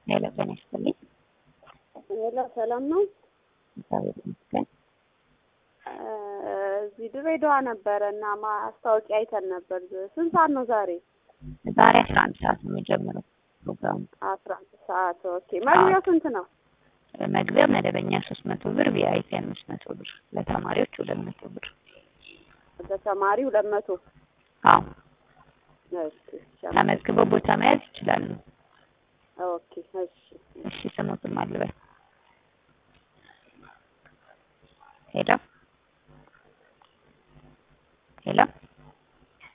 ሄሎ ጤና ይስጥልኝ። ሄሎ ሰላም ነው? እግዚአብሔር ይመስገን። እዚህ ድሬዳዋ ነበረ እና ማስታወቂያ አይተን ነበር። ስንት ሰዓት ነው ዛሬ? ዛሬ አስራ አንድ ሰዓት ነው የሚጀምረው ፕሮግራሙ። አስራ አንድ ሰዓት ኦኬ። መግቢያው ስንት ነው? መግቢያ መደበኛ ሶስት መቶ ብር፣ ቪአይፒ አምስት መቶ ብር፣ ለተማሪዎች ሁለት መቶ ብር። ለተማሪ ሁለት መቶ አዎ እሺ ተመዝግበው ቦታ መያዝ ይችላሉ። ኦኬ እሺ እሺ ስሙትም አልበል ሄሎ ሄሎ